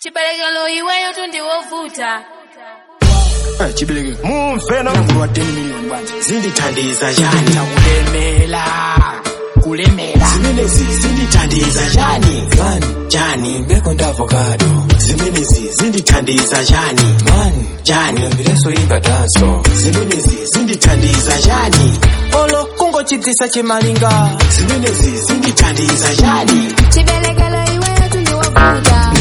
chiberekelo iweyo tundiwovuta chibereke mumve no mlango wa 10 million bwanje zindithandiza njani kulemela kulemela zimenezi zindithandiza njani mani njani mbeko ndi avocado zimenezi zindithandiza njani mani njani uyambilenso imba danso zimenezi zindithandiza njani olo kungochipsisa chimalinga zimenezi zindithandiza njani chiberekelo iweyo tundiwovuta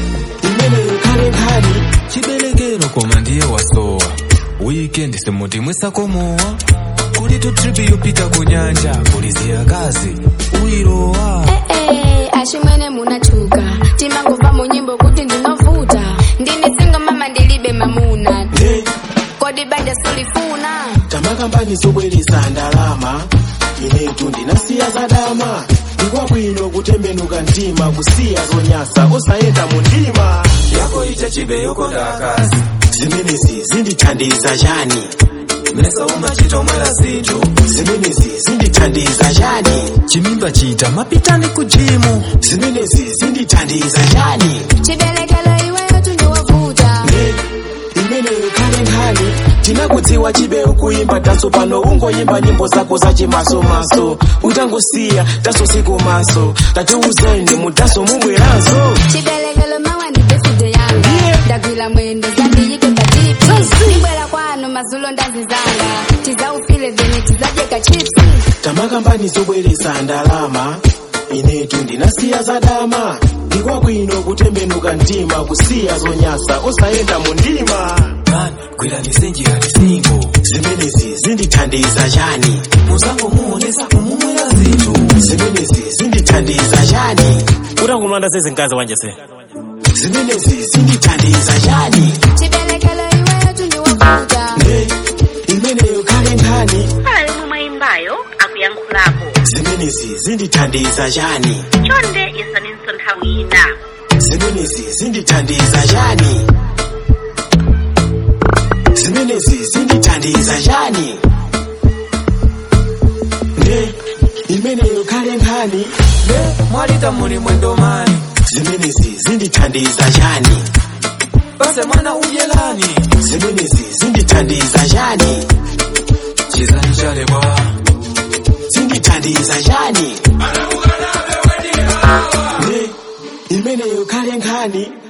imeneyo khale nkhani chiberekero koma ndiye wasowa wikendi simuti mwisakomowa kuli tu tripi yopita ku nyanja kuli ziyakazi uyilowa ee ashimwene munachuka timangova mu nyimbo kuti ndinovuta ndinisinga mama ndilibe mamuna ne kodi banja sulifuna tamakambani zobweresa ndalama inetu ndinasiya zadama ndikwabwino kutembenuka mtima kusiya zonyasa osayenda mu ndima yako ita chibe yokonda akazi zimenezi zindithandiza njani mesa umachitomwera zinthu zimenezi zindithandiza njani chimimba chita mapitani ku jimu zimenezi zindithandiza njani chiberekelo iweyo tundiwovuta ne imeneyo khale nkhani tinakudziwa chibe ukuyimba tanso pano ungoyimba nyimbo zako zachimasomaso utangusiya taso siku maso tatiuzeni mudaso mumweranso chiberekelo mawa ndi beside yanga ndagwira mwendo zandiyike patipi ndibwera kwanu mazulo ndazizanga tizaufile vene tizajeka chipsi tamakambani zobweresa ndalama inetu ndinasiya zadama ndikwabwino kutembenuka mtima kusiya zonyasa osayenda mu ndima mani gwirani njira lisingo zimenezi zindithandiza njani muzango muonesa kumumwera zinthu zimenezi zindithandiza njani utakumlanda sezinkazi wanje se zimenezi zindithandiza njani chiberekelo iweyo tundiwovuta ne imeneyo khale nkhani pala yomwe mwayimbayo akuyankhulapo zimenezi zindithandiza njani chonde yesaninso nthawi ina zimenezi zindithandiza njani zimenezi zindithandiza njani ne imeneyo khale nkhani ne mwalita muli mwendo mani zimenezi zindithandiza njani base mwana udyelani zimenezi zindithandiza njani chizani chalebwa zindithandiza njani ne imeneyo khale nkhani